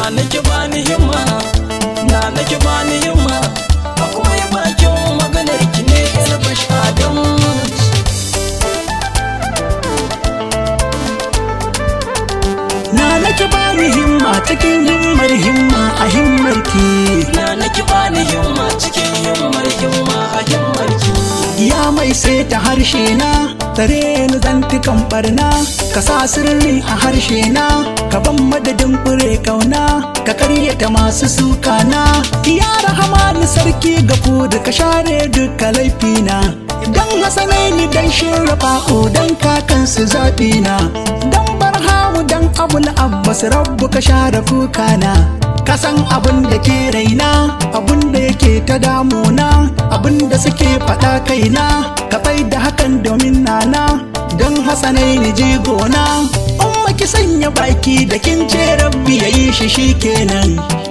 nake bani himma na nake bani himma a kuma yi bakin maganar ki ne yalbash adam na nake bani himma cikin himmar himma a himmar ki na nake bani himma cikin himmar himma a himmar ki ya mai sai ta harshe na tare ni zantukan barna ka sa sirri a harshe na ka ban madadin fure kauna ka karyata masu suka na ya rahama ni sarki ga da ka share duka laifina dan hasanai ni dan shirrafa dan kakansu zaɓi na dan barhamu dan abul abbas rabbu ka share kukana ka san abin da ke raina abin da yake ta damuna abin da suke faɗa kaina ka bai da hakan domin nana don hasanai ni jigona umma ki sanya baki da kin ce rabbi yayi shi shikenan